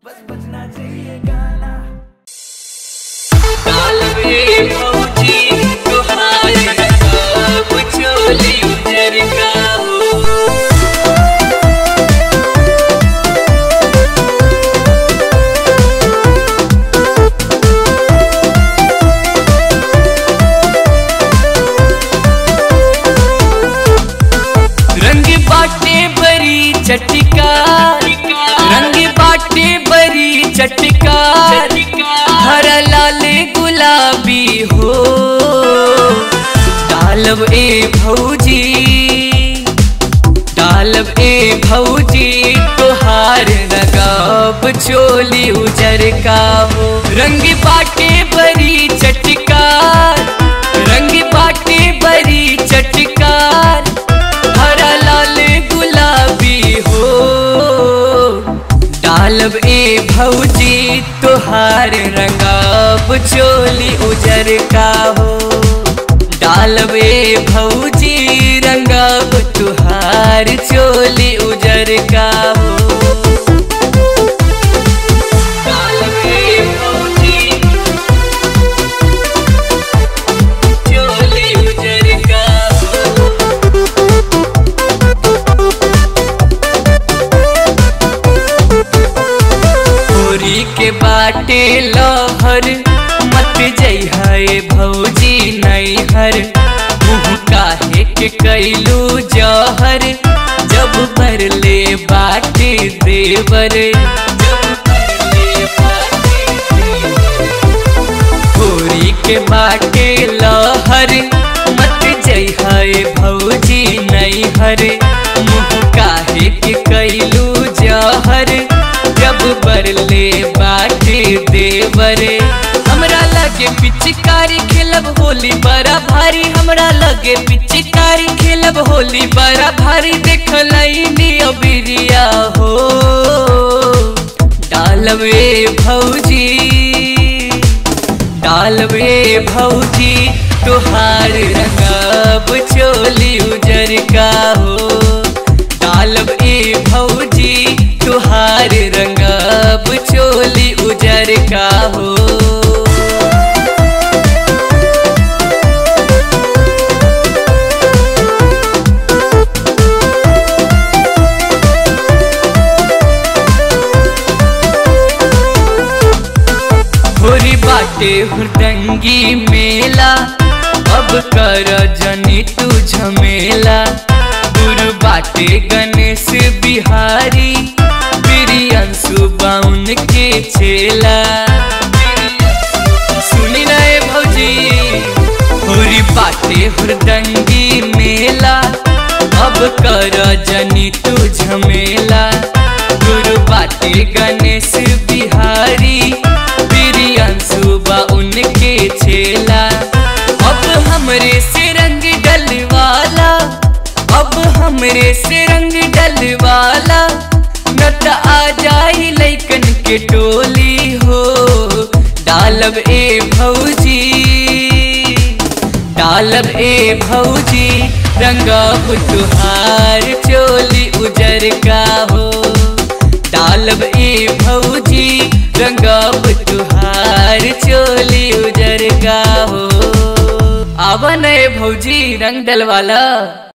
बस बजना चाहिए गाना कालवे फौजी तुहारे सब चोली उजर का हो रंग बाटे बरी चटका रंग बाटे बरी चटका हरा लाल गुलाबी हो डालब ए भौजी डालब ए भौजी तोहार नगाब चोली उजर का हो रंग बाटे बरी चटकार रंग बाटे बरी चटकार हरा लाल गुलाबी हो डालब ए भौजी तोहार रंगाब चोली उजर का हो डालब ए भौजी रंगाब तुहार चोली उजर का हो डालब ए भौजी चोली उजर का हो होरी के बाटे लहर मत जइहे भौजी नैहर मुँह काहे के कैलू जहर जब भरले बाटे देवर जब भरले बाटे देवर। होरी के बाटे लहर मत जइहे भौजी नैहर मुँह काहे के कैलू जहर जब बरले बाटे देवरे हमरा लगे पिचकारी खेलब होली बड़ा भारी हमरा लगे पिचकारी खेलब होली बड़ा भारी देखलैनी अबिरिया हो डालवे भौजी डालवे भौजी तुहार रंगाब चोली उजर का हो डालब ए भौजी तुहार रंगाब चोली उजर का हो होरी बाटे हुरदंगी मेला अब कर जनी तू झमेला दूर बाटे गणेश बिहारी बिरियंसु बाउन के चेला सुनी रहे भौजी होरी बाटे हुरदंगी मेला अब कर जनी तू झमेला गुरु बाटे गणेश बिहारी बिरियंसु बा उनके छेला अब हमरे से रंग डलवाला अब हमरे से रंग डलवाला न त आ जाई लैकन के टोली हो डालब ए भौजी डालब ए भौजी रंगाब तुहार चोली उजर का हो डालब ए भौजी रंगाब तुहार चोली उजर का हो आवन ए भौजी रंग डलवाला